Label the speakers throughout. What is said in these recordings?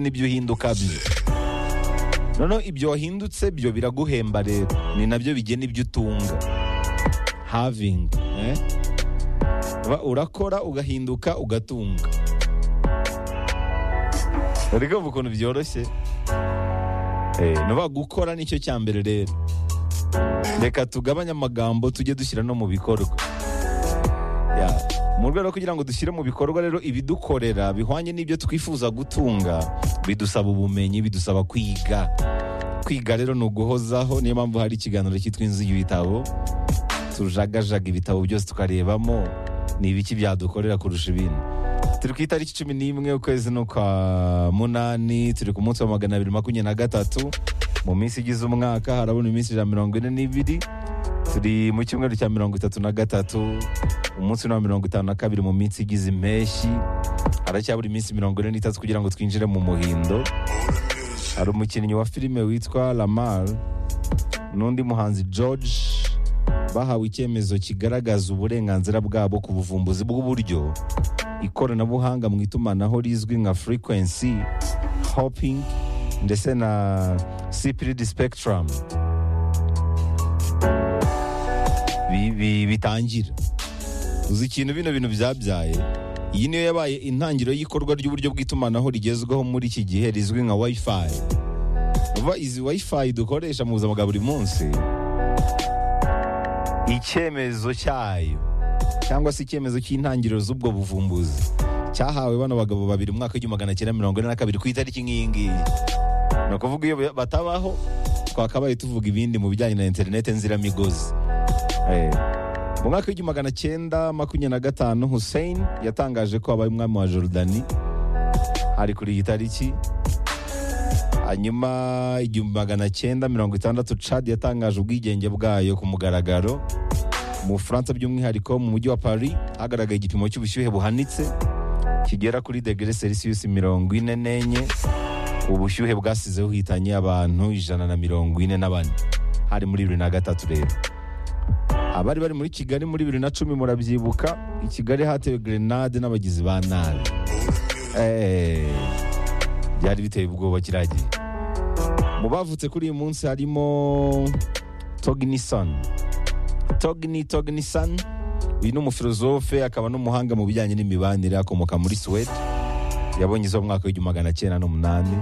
Speaker 1: n'ibyo uhinduka byo noneho ibyo wahindutse byo biraguhemba rero ni nabyo bigena ibyo utunga havingi urakora ugahinduka ugatunga rero ubu ukuntu byoroshye nuba gukora nicyo cya mbere rero reka tugabanye amagambo tujye dushyira no mu bikorwa mu rwego rwo kugira ngo dushyire mu bikorwa rero ibidukorera bihwanye n'ibyo twifuza gutunga bidusaba ubumenyi bidusaba kwiga kwiga rero ni uguhozaho niyo mpamvu hari ikiganiro cyitwa inzu y'ibitabo tujagajaga ibitabo byose tukarebamo ni ibiki byadukorera kurusha ibindi turi ku itariki cumi n'imwe ukwezi n'ukwa munani turi ku munsi wa magana abiri makumyabiri na gatatu mu minsi igize umwaka harabona iminsi ijana mirongo ine n'ibiri turi mu cyumweru cya mirongo itatu na gatatu umunsi wa mirongo itanu na kabiri mu minsi igize impeshyi haracyabura iminsi mirongo ine n'itatu kugira ngo twinjire mu muhindo hari umukinnyi wa filime witwa lamar n'undi muhanzi george bahawe icyemezo kigaragaza uburenganzira bwabo ku buvumbuzi bw'uburyo ikoranabuhanga mu itumanaho rizwi nka frequency hopping ndetse na cpd spectrum bitangira uzi ikintu bino bintu byabyaye iyi niyo yabaye intangiriro y'ikorwa ry'uburyo bw'itumanaho rigezweho muri iki gihe rizwi nka wifi vuba izi wifi dukoresha mu buzima bwa buri munsi icyemezo cyayo cyangwa se icyemezo cy'intangiriro z'ubwo buvumbuzi cyahawe bano bagabo babiri umwaka w'igihumbi magana cyenda mirongo ine na kabiri ku itariki nk'iyi ngiyi ni ukuvuga iyo batabaho twakabaye tuvuga ibindi mu bijyanye na interineti nziramigozi mu mwaka w'igihumbi magana cyenda makumyabiri na gatanu Hussein yatangaje ko abaye umwami wa Jordani ari kuri iyi tariki hanyuma igihumbi magana cyenda mirongo itandatu Chad yatangaje ubwigenge bwayo ku mugaragaro mu Bufaransa by'umwihariko mu mujyi wa Paris hagaragaye igipimo cy'ubushyuhe buhanitse kigera kuri degere Celsius mirongo ine n'enye ubushyuhe bwasizeho uhitanye abantu ijana na mirongo ine n'abane hari muri bibiri na gatatu rero abari bari muri kigali muri bibiri na cumi murabyibuka i kigali hatewe gerenade n'abagizi ba nabi byari biteye ubwoba kiragiye mu bavutse kuri uyu munsi harimo tognisoni togni tognisoni uyu ni umufilozofe akaba n'umuhanga mu bijyanye n'imibanire akomoka muri suwede yabonye izo mu mwaka w'igihumbi magana cyenda n'umunani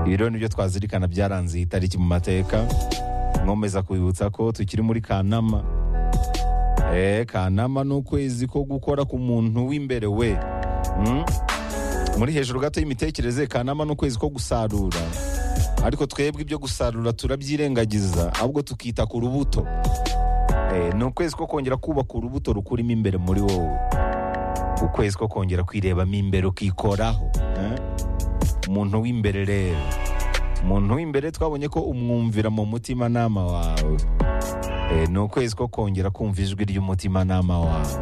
Speaker 1: ibi rero nibyo twazirikana byaranze iyi tariki mu mateka nkomeza kubibutsa ko tukiri muri kanama kanama ni ukwezi ko gukora ku muntu w'imbere we muri hejuru gato y'imitekerereze kanama ni ukwezi ko gusarura ariko twebwe ibyo gusarura turabyirengagiza ahubwo tukita ku rubuto ni ukwezi ko kongera kubaka urubuto rukurimo imbere muri wowe ukwezi ko kongera kwirebamo imbere ukikoraho umuntu w'imbere rero umuntu w'imbere twabonye ko umwumvira mu mutimanama wawe ni ukwezi ko kongera kumva ijwi ry'umutimanama wawe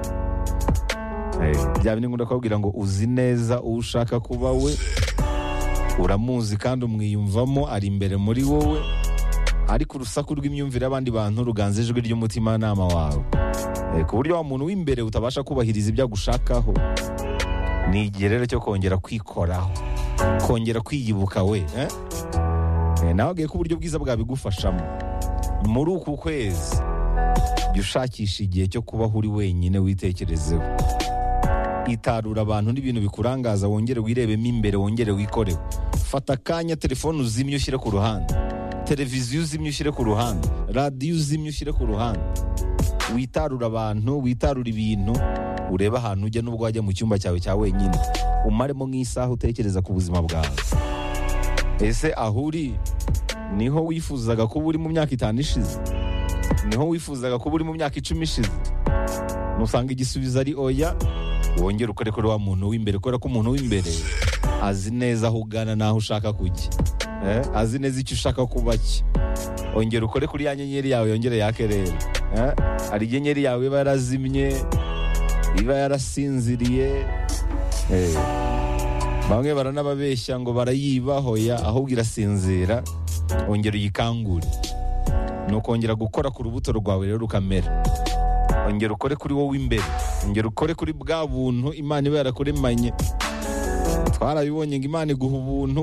Speaker 1: byaba ni ngombwa kubabwira ngo uzi neza uwo ushaka kuba we uramuzi kandi umwiyumvamo ari imbere muri wowe ariko urusaku rw'imyumvire y'abandi bantu ruganza ijwi ry'umutimanama wawe ku buryo wa muntu w'imbere utabasha kubahiriza ibyo agushakaho ni igihe rero cyo kongera kwikoraho kongera kwiyubuka we nawe agiye ko uburyo bwiza bwabigufashamo muri uku kwezi jya ushakisha igihe cyo kubaho uri wenyine witekerezeho itarura abantu n'ibintu bikurangaza wongere wirebemo imbere wongere wikoreho fata akanya telefone uzimye ushyire ku ruhande televiziyo uzimye ushyire ku ruhande radiyo uzimye ushyire ku ruhande witarura abantu witarura ibintu urebe ahantu ujya n'ubwo wajya mu cyumba cyawe cya wenyine umaremo nk'isaha utekereza ku buzima bwawe ese aho uri niho wifuzaga kuba uri mu myaka itanu ishize niho wifuzaga kuba uri mu myaka icumi ishize nusanga igisubizo ari oya wongere ukore kuri wa muntu w'imbere kubera ko umuntu w'imbere azi neza aho ugana n'aho ushaka kujya azi neza icyo ushaka kuba cye wongere ukore kuri ya nyenyeri yawe yongere yake rero hari inyenyeri yawe iba yarazimye iba yarasinziriye bamwe baranababeshya ngo barayibahoya ahubwo irasinzira ongera uyikangure ni ukongera gukora ku rubuto rwawe rero rukamera ongera ukore kuri wowe imbere ongera ukore kuri bwa buntu imana iba yarakuremanye twarabibonye ngo imana iguha ubuntu